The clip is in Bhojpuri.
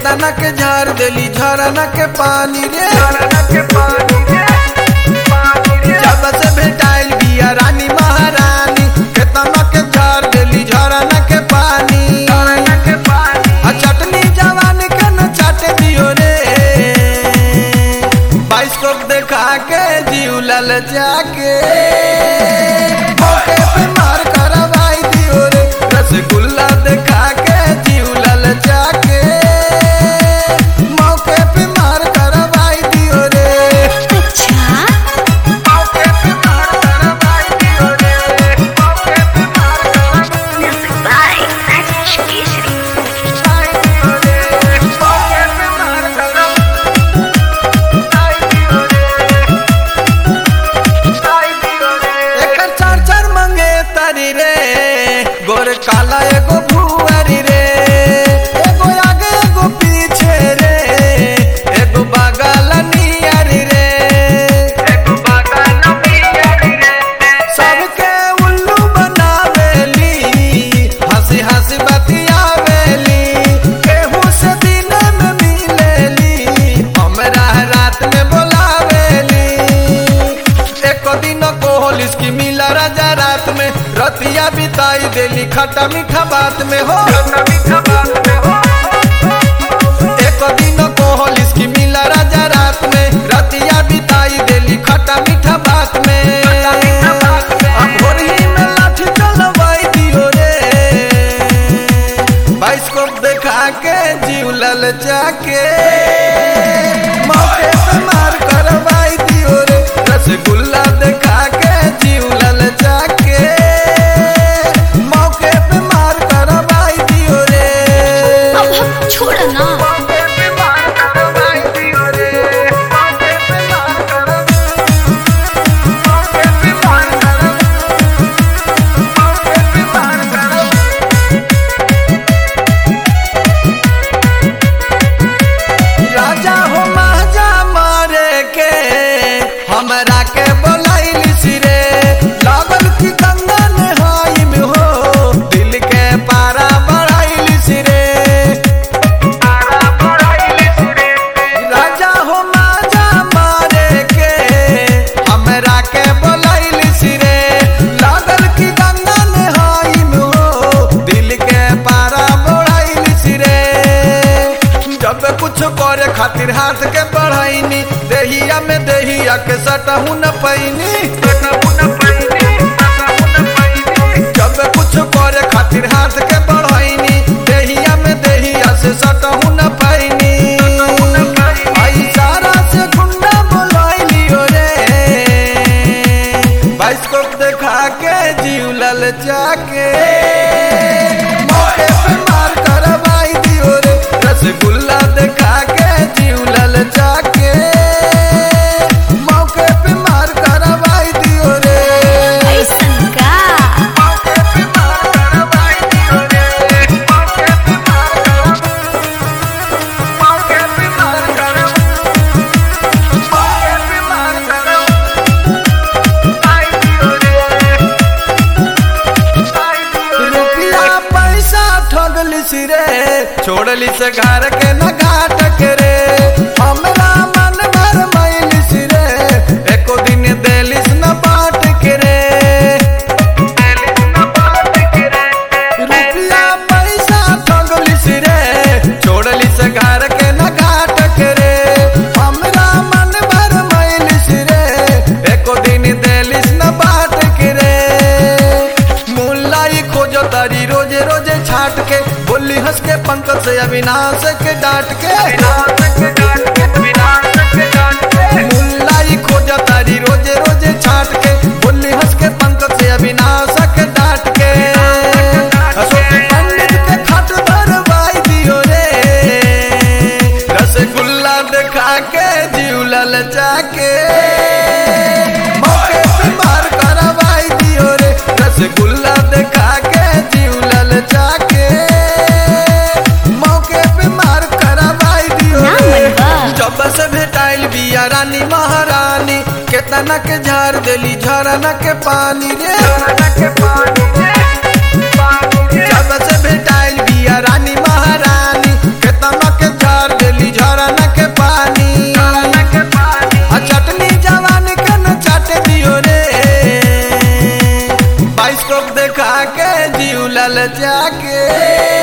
केतना के झार देली झरना के पानी रे जब से भेटाइल बिया रानी महारानी केतना के झार देली झरना के पानी आ चटनी जवानी के न चाटे दियो रे बाइस्कोप देखा के जीव लल जाके मौके पे मार करवाई दियो रे रसगुल्ला देखा के जीव लल जाके मौके पे मार करवाई दियो रे अच्छा मौके पे मार करवाई दियो रे मौके पे मार करवाई Music by Rajesh Keshri. दियो रे मौके पे मार करवाई दियो रे एकर चार चार मंगे तारी रे गोर काला एगो भुअरी रे एगो आगे एगो पीछे रे एगो बगल नियरी रे एगो बगल नियरी रे सबके उल्लू बनावेली हंसी हंसी बतियावेली केहू से दिन में मिलेली हमरा रात में बोलावेली एको दिन कोहलिस की मिला राजा रात में रतिया बिताई देली खट्टा मीठा बात में हो एको दिन कोहलिस की मिला राजा रात में रतिया बिताई देली खट्टा मीठा बात में अब भोरही में लाठी चलवाई दियो रे बाइस्कोप देखा के जीव लल जाके मौके पे मार करवाई दियो रे रसगुल्ला देखा के जीव लल जाके मौके पे मार करवाई दियो रे अब हम छोड़ ना मौके पे मार करवाई दियो रे मौके पे मार करवाई मौके पे मार करवाई मौके पे मार करवाई राजा हो महाजा मारे के हमरा के बोलाइली सिरे लागल की गंगा नहाई में हो दिल के पारा बढ़ाइली सिरे राजा हो महाजा मारे के हमरा के बोलाइली सिरे लागल की गंगा नहाई में हो दिल के पारा बढ़ाइली सिरे जब कुछ करे खातिर हाथ के बढ़ाईनी देहिया में देहिया के सटहू न पैनी जब कुछ करे खातिर हाथ के बढ़ाईनी देहिया में देहिया से सटहू न पैनी आई सारा से गुंडा बोलाइलियो रे बाइस्कोप देखा के जीव लल जाके मौके पे मार करवाई दियो रे रसगुल्ला देखा के जीव लल जाके मौके पे मार करवाई दियो रे ऐसन का मौके पे मार करवाई दियो रे मौके पे मार करवाई मौके पे मार करवाई मौके पे मार करवाई दियो रे रुपया पैसा ठगलिस रे छोड़लिस घर के न घाट के रे हमरा मन भर मैलिस रे एको दिन देलिस न बाट के रे रुपया पैसा ठगलिस रे छोड़लिस घर के न घाट के रे हमरा मन भर मैलिस रे एको दिन देलिस न बाट के रे मुल्लाई खोजो तारी रोजे रोजे छाट के बोली हंस के पंकज से अविनाश के डांट के मुल्लाई खोजो तारी रोजे रोजे छाट के बोली हंस के पंकज से अविनाश के डांट के अशोक पंडित के खट भरवाई दियो रे रसगुल्ला देखा के जीव लल जाके मौके पे मार करवाई दियो रे रसगुल्ला देखा के जीव लल जाके मौके पे मार करवाई दियो ना रे मनवा। जब से भेटाइल बिया रानी महारानी केतना के झार देली झरना के पानी रे जब से भेटाइल बिया रानी महारानी केतना के झार गरन के पानी आ चटनी जवान के न चाट दियो रे बाइस्कोप देखा के जीव लल जाके